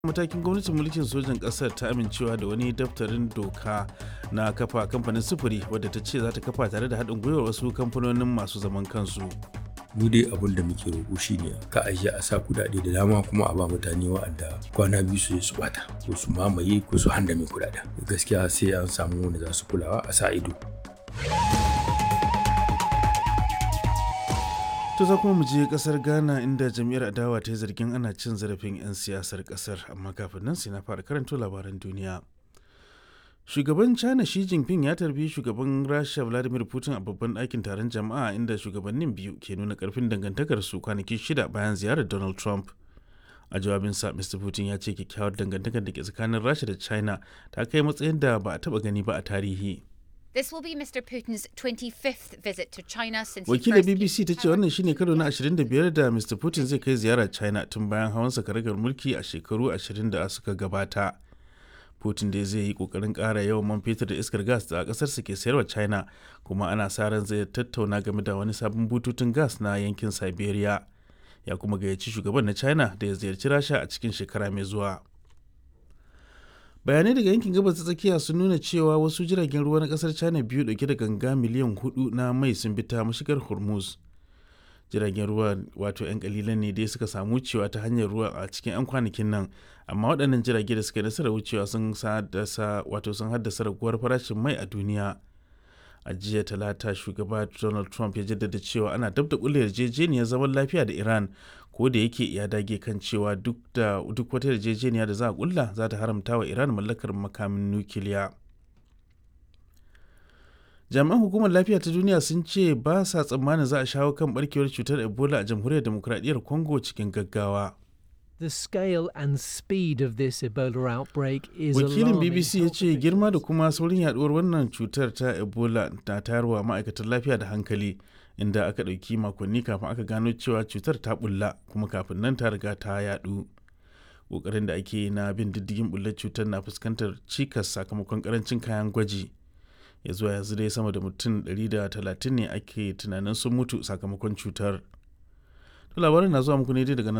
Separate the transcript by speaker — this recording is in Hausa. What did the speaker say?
Speaker 1: matakin gwamnatin mulkin sojan ƙasar ta amincewa da wani daftarin doka na kafa kamfanin sufuri wadda ta ce za ta kafa tare da haɗin gwiwar wasu kamfanonin masu zaman kansu
Speaker 2: mu dai abin da muke roƙo shine ka aje a sa kuɗaɗe da dama kuma a ba mutane wa'anda kwana biyu su su bata ko su mamaye ko su handame kuɗaɗen gaskiya sai an samu wanda za su kulawa a sa ido
Speaker 1: to za kuma mu je kasar ghana inda jam'iyyar adawa ta yi zargin ana cin zarafin 'yan siyasar kasar amma kafin nan sai na fara karanto labaran duniya shugaban china shi jinping ya tarbi shugaban rasha vladimir putin a babban ɗakin taron jama'a inda shugabannin biyu ke nuna karfin dangantakarsu kwanaki shida bayan ziyarar donald trump a jawabinsa mr putin ya ce kyakkyawar dangantakar da ke tsakanin rasha da china ta kai matsayin da ba a taba gani ba a tarihi
Speaker 3: This will be Mr. Putin's 25th visit to China since he
Speaker 1: wakilar
Speaker 3: first
Speaker 1: bbc ta ce wannan shine karo na 25 da mr putin zai kai ziyara china tun bayan hawan karagar mulki a shekaru 20 da suka gabata putin da zai yi kokarin kara yawan man fetur da iskar gas da kasarsa ke sayarwa china kuma ana sa ran zai tattauna game da wani sabon bututun gas na yankin siberia ya kuma gayyaci shugaban na china da ya ziyarci rasha a cikin shekara mai zuwa bayanai daga yankin gabas ta tsakiya sun nuna cewa wasu jiragen ruwa na kasar china biyu dauke da ganga miliyan hudu na mai sun bi ta mashigar hormuz jiragen ruwa wato 'yan kalilan ne dai suka samu wucewa ta hanyar ruwa a cikin 'yan kwanakin nan amma waɗannan jirage da suka yi nasarar wucewa sun haddasa wato sun haddasa raguwar farashin mai a duniya a jiya talata shugaba donald trump ya jaddada cewa ana dab da kulle yarjejeniyar zaman lafiya da iran ko da yake ya dage kan cewa duk da duk wata yarjejeniya da za a kulla za ta haramta wa iran mallakar makamin nukiliya jami'an hukumar lafiya ta duniya sun ce ba sa tsammanin za a shawo kan barkewar cutar ebola a jamhuriyar demokradiyyar congo cikin gaggawa
Speaker 4: The scale and speed of this Ebola outbreak is
Speaker 1: wakilin
Speaker 4: alarming.
Speaker 1: bbc ya ce girma da kuma saurin yaduwar wannan cutar ta ebola na tayarwa ma'aikatan lafiya da hankali inda aka ɗauki makonni kafin aka gano cewa cutar ta bulla kuma kafin nan ta riga ta yadu ƙoƙarin da ake na bin diddigin bullar cutar na fuskantar cikas sakamakon karancin kayan gwaji ya zuwa yanzu dai sama da mutum 130 ne ake tunanin sun mutu sakamakon cutar. To labarin na zuwa muku ne dai daga nan